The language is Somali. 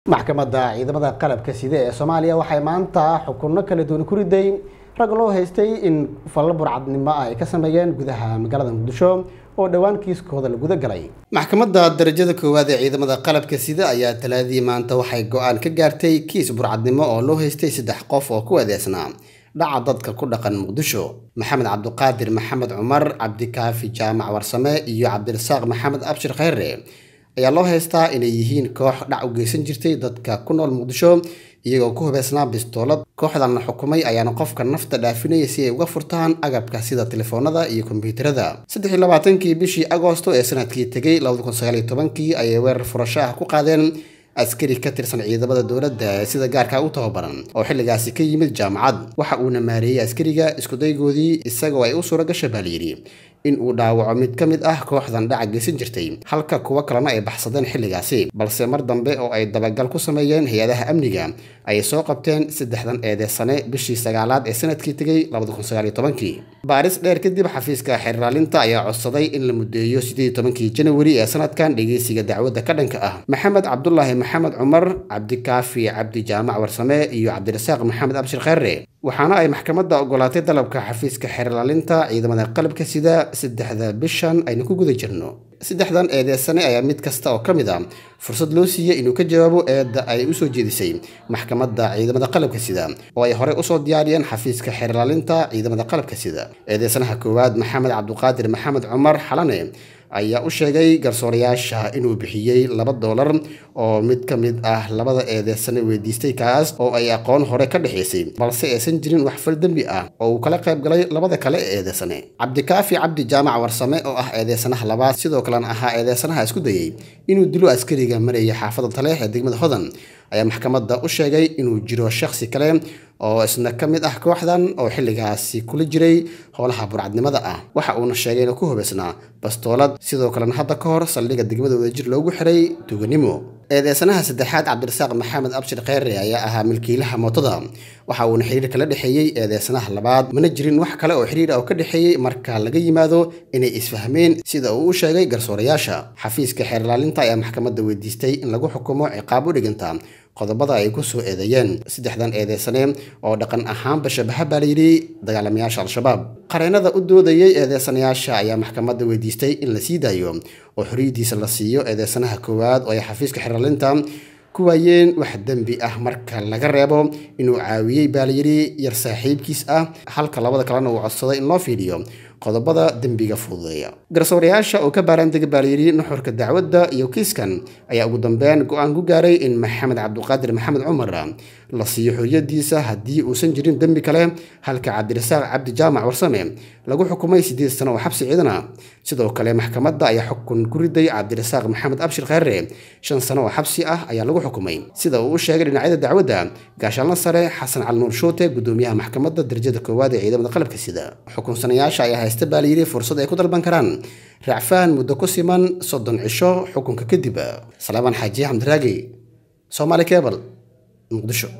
maxkamadda ciidamada qalabka side ee soomaaliya waxay maanta xukunno kala duwan ku riday rag loo haystay in fallo burcadnimo ah ay ka sameeyeen gudaha magaalada muqdisho oo dhowaan kiiskooda la guda galay maxkamadda darajada koowaad ee ciidamada qalabka sida ayaa talaadii maanta waxay go-aan ka gaartay kiis burcadnimo oo loo haystay saddex qof oo ku adeegsnaa dhaca dadka ku dhaqan muqdisho maxamed cabdiqaadir maxamed cumar cabdikaafi jaamac warsame iyo cabdirasaaq maxamed abshir khayre ayaa loo haystaa inay yihiin koox dhac u geysan jirtay dadka ku nool muqdisho iyagoo ku hubeysnaa bistoolad kooxdan la xukumay ayaana qofka nafta dhaafinaya si ay uga furtaan agabka sida telefoonada iyo kombyuutarada saddex iyo labaatankii bishii agoosto ee sanadkii tegay labada kun sagaal iyo tobankii ayay weerar furasho ah ku qaadeen askari ka tirsan ciidamada dowladda ee sida gaarka u tababaran oo xilligaasi ka yimid jaamacad waxa uuna maareeyey askariga iskudaygoodii isagoo ay u suura gasha baa layidhi in uu dhaawaco mid ka mid ah kooxdan dhaca geysan jirtay halka kuwo kalena ay baxsadeen xilligaasi balse mar dambe oo ay dabagal ku sameeyeen hay-adaha amniga ayay soo qabteen saddexdan eedeysane bishii sagaalaad ee sanadkii tegay kii baaris dheer kadib xafiiska xerraalinta ayaa codsaday in la muddeeyo siddeed tobankii janawari ee sanadkan dhegeysiga dacwadda ka dhanka ah maxamed cabdulaahi maxamed cumar cabdikaafi cabdi jaamac warsame iyo cabdirasaaq maxamed abshir khayre waxaana ay maxkamadda ogolaatay dalabka xafiiska xerlaalinta ciidamada qalabka sida saddexda bishan aynu ku guda jirno saddexdan eedeysane ayaa mid kasta oo ka mid a fursad loo siiyey inuu ka jawaabo eedda ay usoo jeedisay maxkamadda ciidamada qalabka sida oo ay horey usoo diyaariyeen xafiiska xerlaalinta ciidamada qalabka sida eedeysanaha koowaad maxamed cabdiqaadir maxamed cumar xalane ayaa u sheegay garsoorayaasha inuu bixiyey laba doolar oo mid ka mid ah labada eedeysane weydiistay kaas oo ay aqoon hore ka dhexaysay balse aysan jirin wax fal dembi ah oo uu kala qayb galay labada kale ee eedeysane cabdikaafi cabdi jaamac warsame oo ah eedeysanaha labaad sidoo kalena ahaa eedeysanaha isku dayey inuu dilo askariga maraya xaafada taleex ee degmada hodan ayaa maxkamadda u sheegay inuu jiro shakhsi kale oo isna ka mid ah kooxdan oo xilligaasi kula jiray howlaha burcadnimada ah waxa uuna sheegay inuu ku hubaysnaa bastoolad sidoo kalena hadda ka hor saldhigga degmada wadajir loogu xiray tuuganimo eedeysanaha saddexaad cabdirasaaq maxamed abshir kheyre ayaa ahaa milkiilaha mootada waxa uuna xiriir kala dhexeeyey eedeysanaha labaad mana jirin wax kale oo xiriir ah oo ka dhexeeyey marka laga yimaado inay isfahmeen sida uu u sheegay garsoorayaasha xafiiska xeerlaalinta ayaa maxkamadda weydiistay in lagu xukumo ciqaab u dhiganta qodobada ay ku soo eedeeyeen saddexdan eedeysane oo dhaqan ahaanba shabaha baa layidhi dagaalamayaasha al-shabaab qareennada u doodayey eedeysanayaasha ayaa maxkamadda weydiistay in la sii daayo oo xoriyadiisa la siiyo eedeysanaha koowaad oo ay xafiiska xeraalinta ku waayeen wax dembi ah marka laga reebo inuu caawiyey baa layidhi yar saaxiibkiis ah halka labada kalena uu codsaday in loo fiidhiyo qodobada dembiga fududeeya garsoorayaasha oo ka baaraandega baa layidhi nuxurka dacwadda iyo kiiskan ayaa ugu dambeyn go-aan ku gaaray in maxamed cabdiqaadir maxamed cumar la siiyo xoriyadiisa haddii uusan jirin dembi kale halka cabdirasaaq cabdi jaamac warsame lagu xukumay siddeed sano oo xabsi ciidana sidoo kale maxkamadda ayaa xukun ku riday cabdirasaaq maxamed abshir khayre shan sano oo xabsi ah ayaa lagu xukumay sida uu u sheegay dhinacyada dacwadda gaashaalna sare xasan cali nuur shuute gudoomiyaha maxkamadda darajada koowaad ee ciidamada qalabka sida xukunsanayaasha ayaa haysta baa layidhi fursad ay ku dalban karaan raacfaan muddo ku siman soddon cisho xukunka kadib salaamaan xaaji xamdiraagi soomaali kebal muqdisho